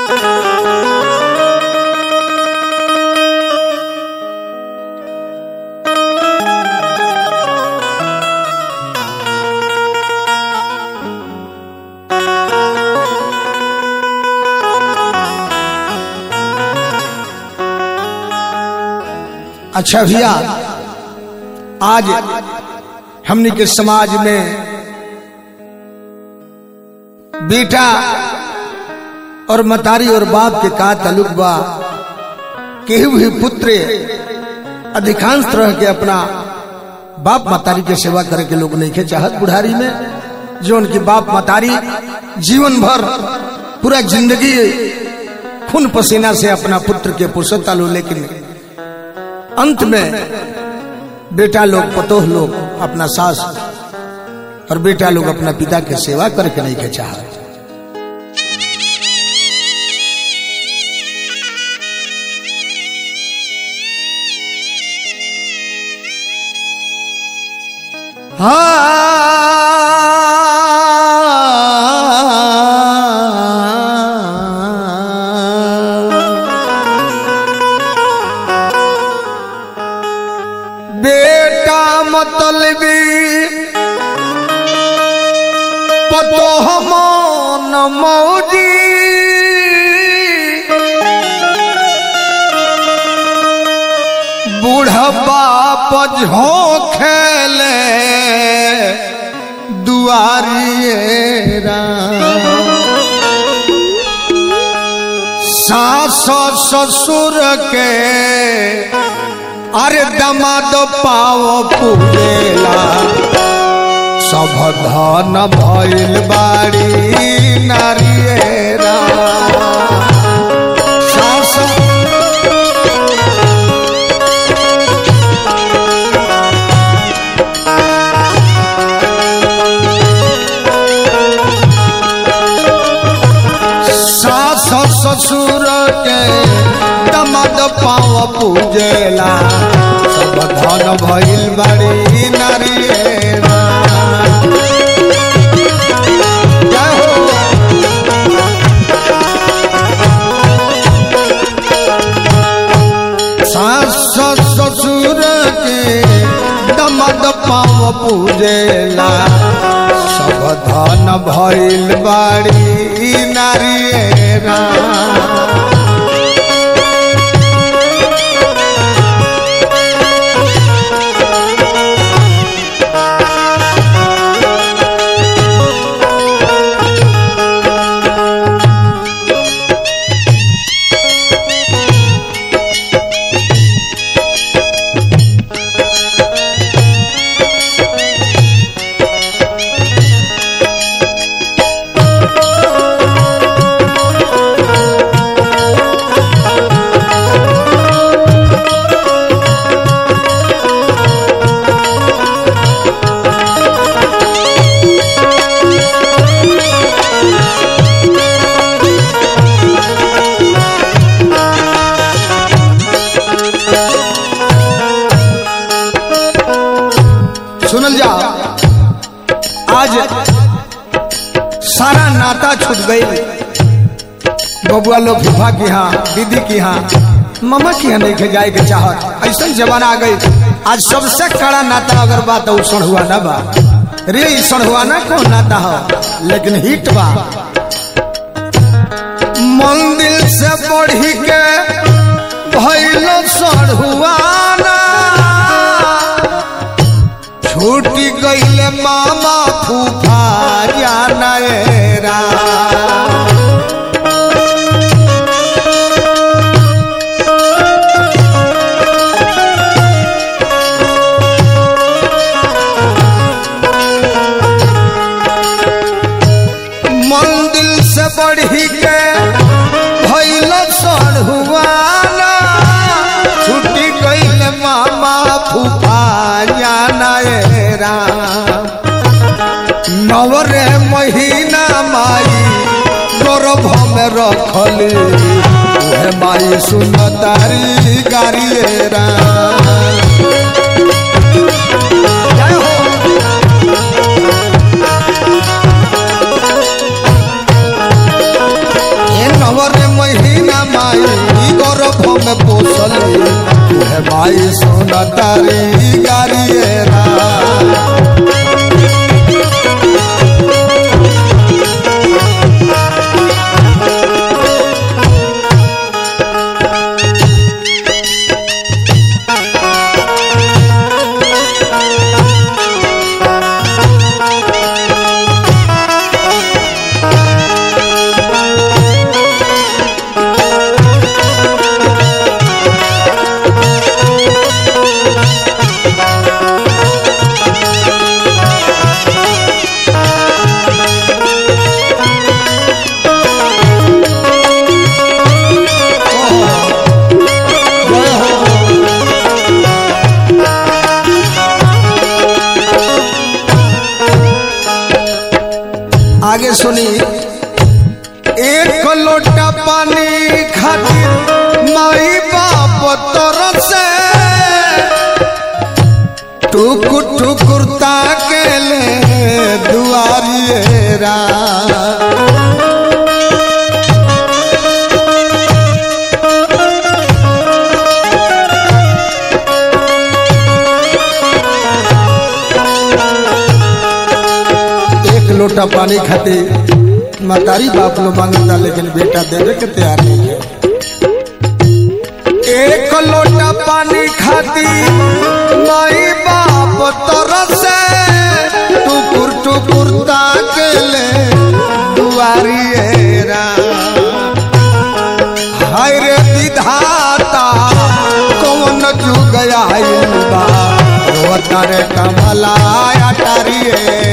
अच्छा भैया आज हमने के समाज में बेटा और मतारी और बाप के का ताल्लुक बा केहू भी पुत्र अधिकांश तरह के अपना बाप मतारी के सेवा करे के लोग नहीं के चाहत बुढ़ारी में जो उनकी बाप मतारी जीवन भर पूरा जिंदगी खून पसीना से अपना पुत्र के पोषता लो लेकिन अंत में बेटा लोग पतोह लोग अपना सास और बेटा लोग अपना पिता के सेवा करके नहीं के चाहत बेटा मतलबी पतो हमन मौजी बूढ़बा पझो खेले दुआरिएरा सास ससुर के अरे दमाद पाओ पूजेला सब धन भइल बाड़ी नारियरा सास सास ससुर के दमाद पाओ पूजेला सब धन भइल बाड़ी नारियरा जय हो सास ससुर के दमद पाव पूजेला सब धन भइल बाड़ी नारियरा सुनल जा आज सारा नाता छूट गई बबुआ लोग फूफा की यहाँ दीदी की यहाँ ममा की यहाँ नहीं के जाए के चाहत ऐसा जमाना आ गई आज सबसे कड़ा नाता अगर बात तो सड़हुआ ना बा रे ई सड़हुआ ना कौन नाता हो लेकिन हिट बा मंदिर से बढ़ी के भैलो सड़हुआना छूटी गईले मामा फूफा जानरा मंदिर से बढ़ी के भैल सड़हुआना छुट्टी गईले मामा फूफा जानरा नवरे महीना माई गर्भ में रखली उहे माई सुनतारी गारिएरा जय हो ए नव नवरे महीना माई गर्भ में पोसल तुहे माई सोना तारी गारियरा जय हो आगे सुनी एक लोटा पानी खातिर माई बाप तरफ से टुकुर टुकुर ताकेले दुआरिएरा एक लोटा पानी खातिर मतारी बाप लो मांगता लेकिन बेटा देवे के तैयार नहीं है एक लोटा पानी खातिर माई बाप तरफ से टुकुर टुकुर ताकेले दुआरिएरा हाय रे विधाता कौन जुग आइल बा रोता रे कमला अटारिए